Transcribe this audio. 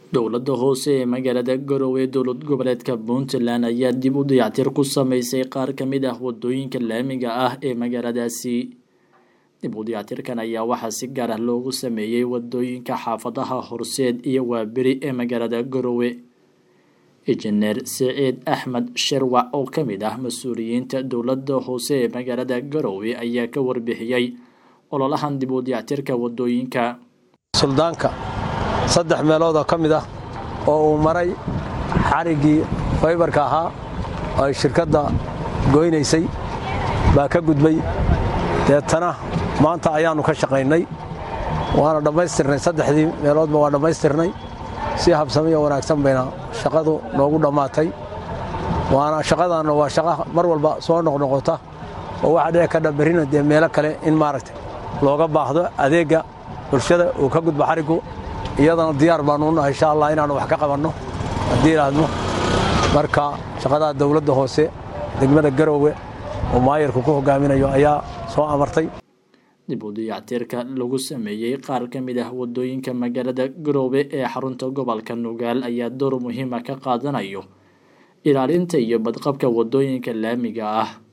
dowladda hoose ee magaalada garowe dowlad goboleedka puntland ayaa dib u dayactir ku sameysay qaar ka mid ah wadooyinka laamiga ah ee magaaladaasi dib u dayactirkan ayaa waxaa si gaar ah loogu sameeyey wadooyinka xaafadaha horseed iyo waaberi ee magaalada garowe injineer siciid axmed sherwac oo ka mid ah mas-uuliyiinta dowladda hoose ee magaalada garowe ayaa ka warbixiyey ololahan dib u dayactirka wadooyinka suldaanka saddex meeloodoo ka mid ah oo uu maray xariggii faybarka ahaa oo ay shirkadda goynaysay baa ka gudbay deetana maanta ayaannu ka shaqaynay waana dhammaystirnay saddexdii meeloodba waa dhammaystirnay si habsamiyo wanaagsan bayna shaqadu noogu dhammaatay waana shaqadaanna waa shaqa mar walba soo noqnoqota oo waxaa dhici kadha berrina dee meelo kale in maaragtay looga baahdo adeegga bulshada uu ka gudbo xariggu iyadana diyaar baannu nahay insha allah inaannu wax ka qabanno haddii idhaahdo marka shaqadaa dawladda hoose degmada garoowe oo maayarku ku hogaaminayo ayaa soo amartay dib u dayactirka lagu sameeyey qaar ka mid ah wadooyinka magaalada garoowe ee xarunta gobolka nugaal ayaa door muhiima ka qaadanayo ilaalinta iyo badqabka wadooyinka laamiga ah